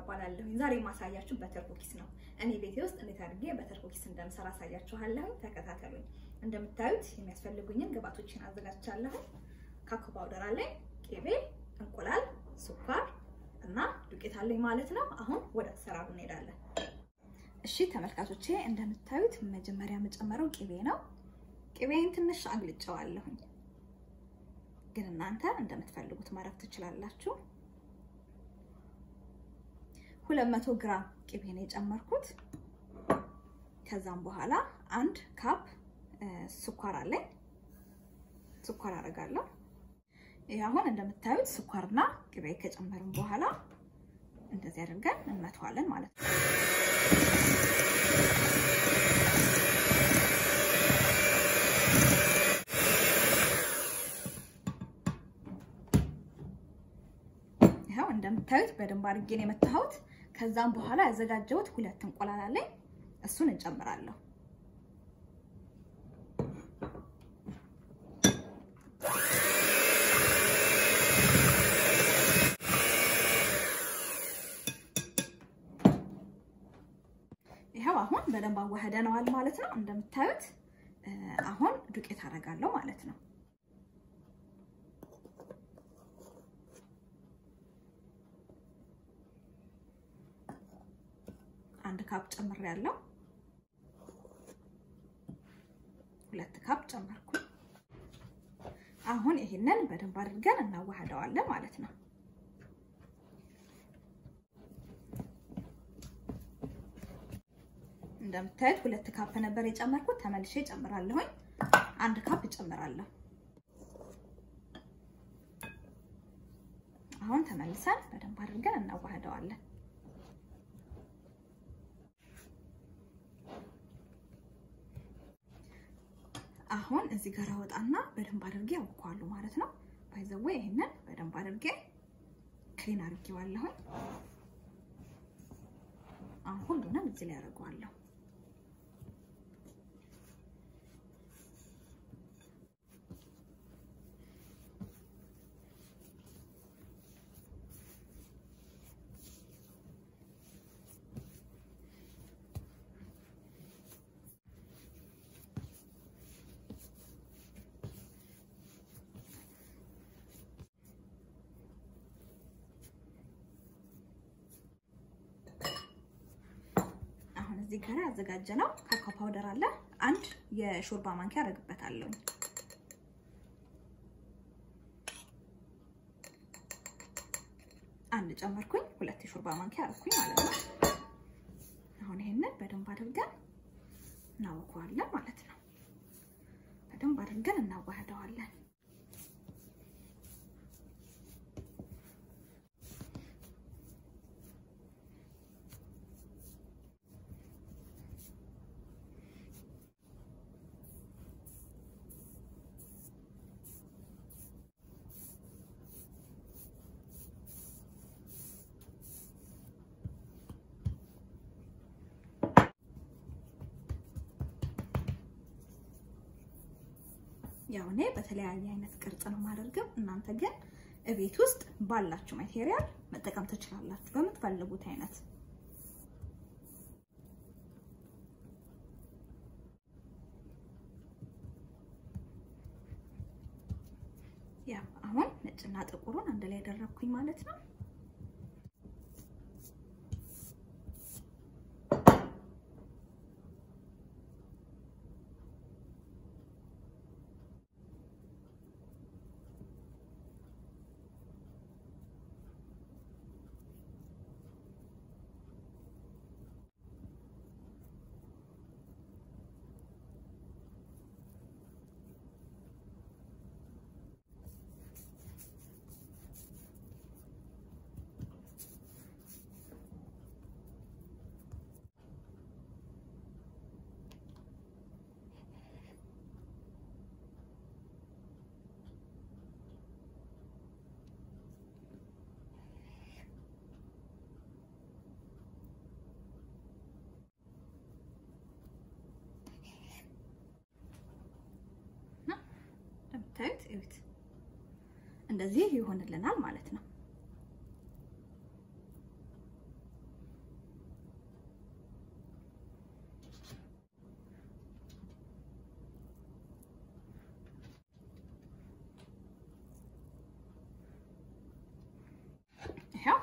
እባላለሁ። ዛሬ የማሳያችሁ በተር ኩኪስ ነው። እኔ ቤቴ ውስጥ እንዴት አድርጌ በተር ኩኪስ እንደምሰራ አሳያችኋለሁ። ተከታተሉኝ። እንደምታዩት የሚያስፈልጉኝን ግብአቶችን አዘጋጅቻለሁ። ካኮ ፓውደር አለኝ፣ ቅቤ፣ እንቁላል፣ ስኳር እና ዱቄት አለኝ ማለት ነው። አሁን ወደ አሰራሩ እንሄዳለን። እሺ ተመልካቾቼ፣ እንደምታዩት መጀመሪያ የምጨምረው ቅቤ ነው። ቅቤን ትንሽ አግልጨዋለሁኝ፣ ግን እናንተ እንደምትፈልጉት ማድረግ ትችላላችሁ። ሁለት መቶ ግራም ቅቤ ነው የጨመርኩት። ከዛም በኋላ አንድ ካፕ ስኳር አለኝ። ስኳር አደርጋለሁ። ይህ አሁን እንደምታዩት ስኳርና ቅቤ ከጨመርን በኋላ እንደዚህ አድርገን እንመተዋለን ማለት ነው። ይኸው እንደምታዩት በደንብ አድርጌ ነው የመታሁት። ከዛም በኋላ ያዘጋጀሁት ሁለት እንቁላል አለኝ። እሱን እንጨምራለሁ። ይኸው አሁን በደንብ አዋህደነዋል ማለት ነው። እንደምታዩት አሁን ዱቄት አደርጋለሁ ማለት ነው። አንድ ካፕ ጨምሬያለሁ። ሁለት ካፕ ጨመርኩ። አሁን ይሄንን በደንብ አድርገን እናዋህደዋለን ማለት ነው። እንደምታዩት ሁለት ካፕ ነበር የጨመርኩት። ተመልሼ ጨምራለሁኝ። አንድ ካፕ እጨምራለሁ። አሁን ተመልሰን በደንብ አድርገን እናዋህደዋለን። አሁን እዚህ ጋር አወጣና በደንብ አድርጌ አውቀዋለሁ ማለት ነው። ባይዘዌ ይሄንን በደንብ አድርጌ ክሊን አድርጌዋለሁኝ። አሁን ሁሉንም እዚህ ላይ አደርገዋለሁ። እዚህ ጋር ያዘጋጀነው ካካው ፓውደር አለ። አንድ የሾርባ ማንኪያ አደርግበታለሁ። አንድ ጨመርኩኝ፣ ሁለት የሾርባ ማንኪያ አደረኩኝ ማለት ነው። አሁን ይሄንን በደንብ አድርገን እናወቀዋለን ማለት ነው። በደንብ አድርገን እናዋህደዋለን። ያው እኔ በተለያየ አይነት ቅርጽ ነው የማደርገው። እናንተ ግን እቤት ውስጥ ባላችሁ ማቴሪያል መጠቀም ትችላላችሁ በምትፈልጉት አይነት። ያው አሁን ነጭና ጥቁሩን አንድ ላይ ያደረኩኝ ማለት ነው። እንደምታዩት እዩት፣ እንደዚህ ይሆንልናል ማለት ነው።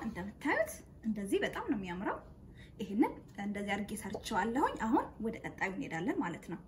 እንደምታዩት እንደዚህ በጣም ነው የሚያምረው። ይህንን እንደዚህ አድርጌ ሰርቸዋለሁኝ። አሁን ወደ ቀጣዩ እንሄዳለን ማለት ነው።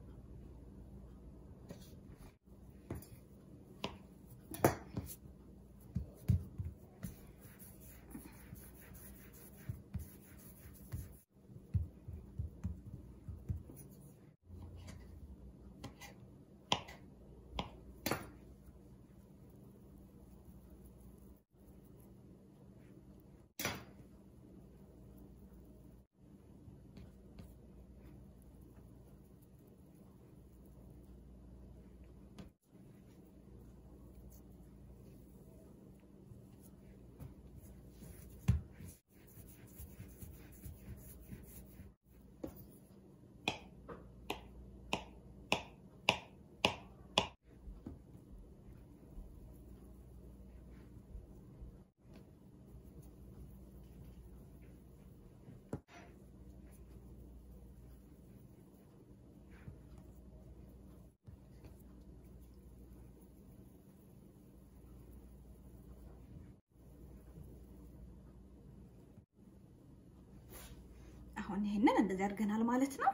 አሁን ይሄንን እንደዚህ አድርገናል ማለት ነው።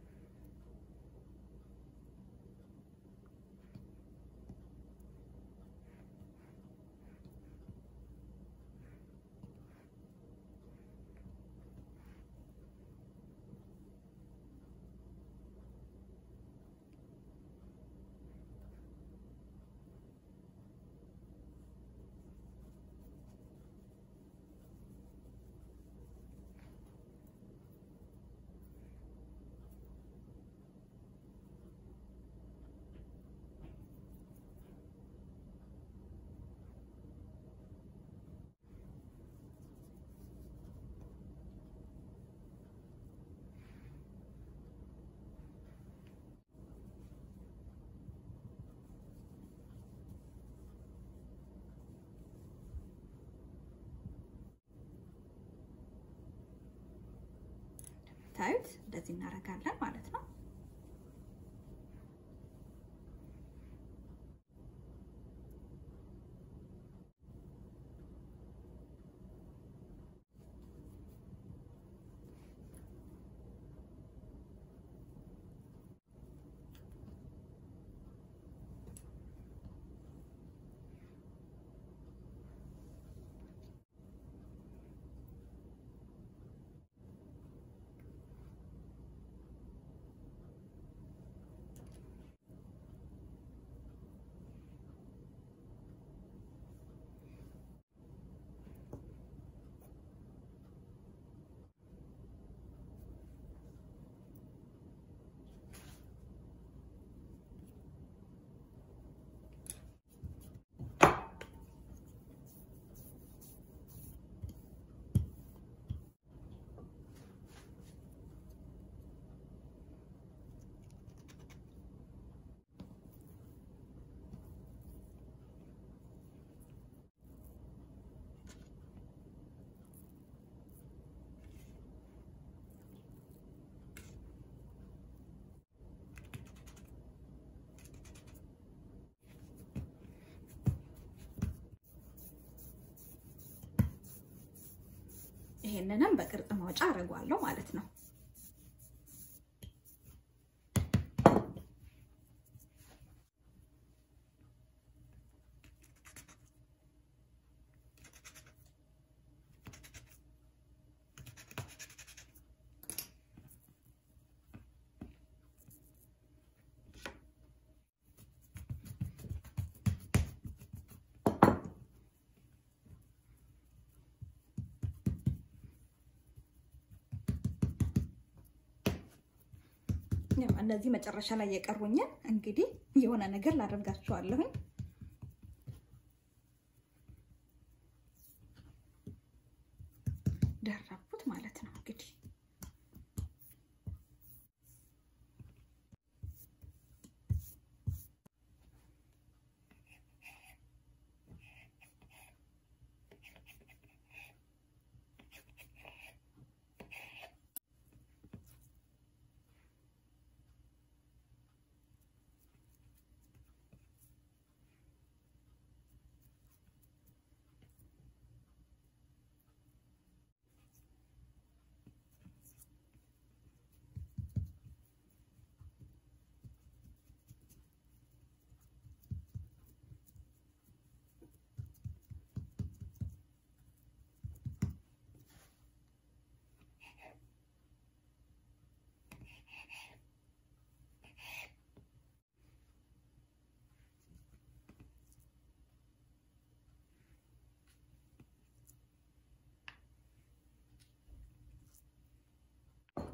ታዩት እንደዚህ እናደርጋለን ማለት ነው። ይሄንንም በቅርጽ ማውጫ አደርገዋለሁ ማለት ነው። እነዚህ መጨረሻ ላይ የቀሩኝን እንግዲህ የሆነ ነገር ላደርጋቸዋለሁኝ። ደረብኩት ማለት ነው እንግዲህ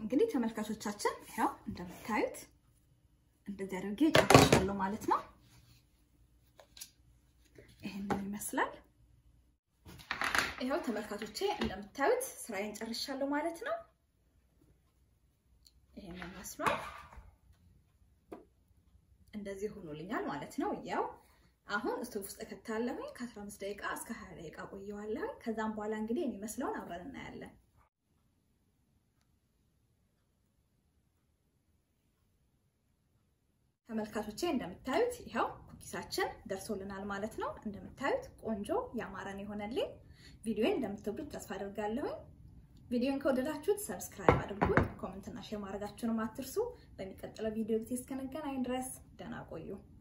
እንግዲህ ተመልካቾቻችን ያው እንደምታዩት እንደዚህ አድርጌ ጨርሻለሁ ማለት ነው። ይሄንን ይመስላል። ይኸው ተመልካቾቼ እንደምታዩት ስራዬን ጨርሻለሁ ማለት ነው። ይሄንን መስሏል። እንደዚህ ሆኖልኛል ማለት ነው። ያው አሁን ስቶቭ ውስጥ እከታለሁኝ ከ15 ደቂቃ እስከ 20 ደቂቃ ቆየዋለሁኝ። ከዛም በኋላ እንግዲህ የሚመስለውን አብረን እናያለን። ተመልካቾቼ እንደምታዩት ይኸው ኩኪሳችን ደርሶልናል ማለት ነው። እንደምታዩት ቆንጆ ያማረን የሆነልኝ ቪዲዮን እንደምትወዱት ተስፋ አድርጋለሁኝ። ቪዲዮን ከወደዳችሁት ሰብስክራይብ አድርጉት፣ ኮሜንትና ሼር ማድረጋችሁንም አትርሱ። በሚቀጥለው ቪዲዮ ጊዜ እስከነገናኝ ድረስ ደህና ቆዩ።